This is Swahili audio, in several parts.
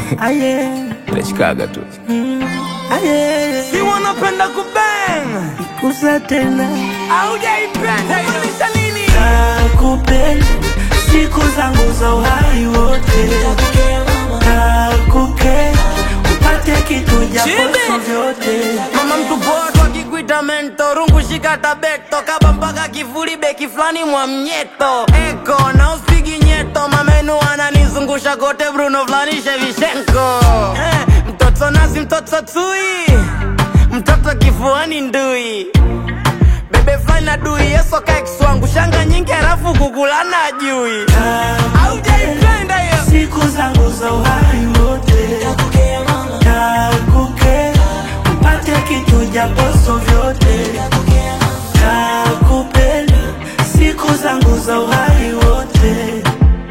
Aye, Nachikaga tu. aye, Si wanapenda kubang kusa tena aujaipenda maanisha nini? nakupenda siku zangu za uhai wote, nakupenda upate kitu japo Chibi. sio vyote. Mama mtu poa tu akikuita mento rungu shika tabeto kaba mpaka kifuli beki fulani mwa mnyeto eko na uspigi nyeto mamenu ananizungusha kote Bruno fulani Shevchenko eh, mtoto nazi mtoto tui mtoto kifuani ndui bebe fulani na dui yeso kaikswangu shanga nyingi halafu kukulana ajui aujaipenda hiyo siku zangu za uhai wote, nakupenda upate kitu japo sio vyote, nakupenda siku zangu za uhai wote,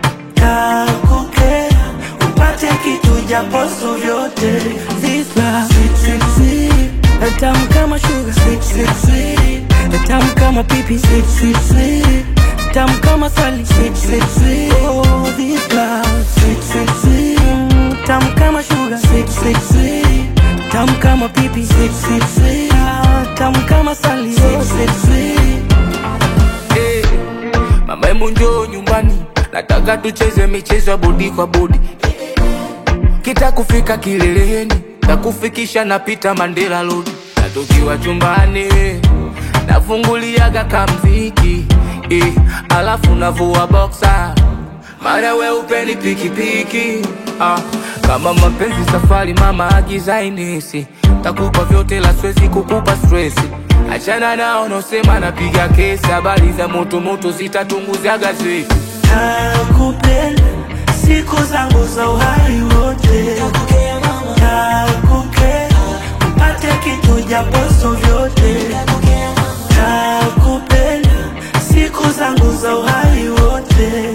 nakupenda upate kitu japo sio vyote. This love sweet sweet sweet, tamu kama sugar sweet sweet sweet, tamu kama pipi sweet sweet sweet, tamu kama sali sweet sweet sweet. Oh, this love sweet sweet sweet, mm, tamu kama sugar sweet sweet sweet, tamu kama pipi sweet sweet sweet, ah, tamu kama sali sweet sweet sweet. Eh, Mama hebu njoo nyumbani, nataka tucheze michezo ya bodi kwa bodi. Kita kufika kileleni, takufikisha napita Mandela Road. Na tukiwa chumbani, nafunguliaga kamziki eh, alafu navua boxer mara we upeni pikipiki ah, kama mapenzi safari mama agiza inesi takupa vyote la swezi kukupa stresi achana nao nosema napiga kesi habari za moto moto zitatunguza gazeti Nakupenda siku zangu za uhai wote, nakupenda upate kitu japo sio vyote, nakupenda siku zangu za uhai wote,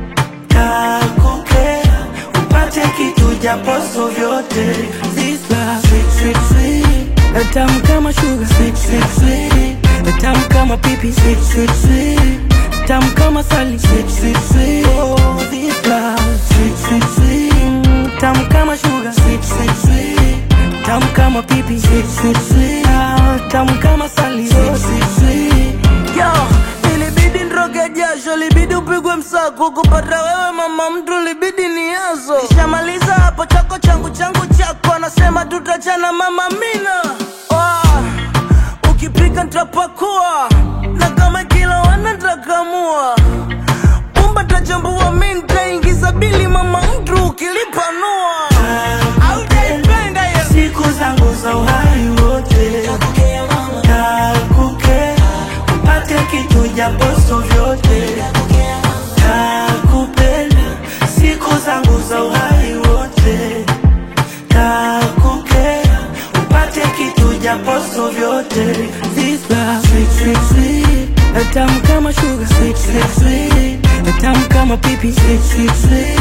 nakupenda upate kitu japo sio vyote. This love sweet sweet sweet, tamu kama sugar sweet sweet sweet, tamu kama pipi sweet sweet sweet, tamu kama sali sweet sweet sweet. Oh, this love sweet sweet sweet, mm, tamu kama sugar sweet sweet sweet, tamu kama pipi sweet sweet sweet, ah, tamu kama sali sweet sweet sweet. Yo, ilibidi nroge jasho, libidi upigwe msako kupata wewe mama mtu, libidi ni yazo. Nishamaliza hapo chako changu changu chako, anasema tutachana mama mina. Oh, ukipika nitapakua na kama kila wana nitakamua pumba tajambua, mi nitaingiza bili mama mtu ukilipanua. Aujaipenda hiyo siku zangu za uhai wote, nakupenda upate kitu japo sio vyote, nakupenda siku zangu za uhai wote, nakupenda upate kitu japo sio vyote. This love sweet sweet sweet, tamu kama sugar sweet sweet sweet, tamu kama pipi sweet sweet sweet,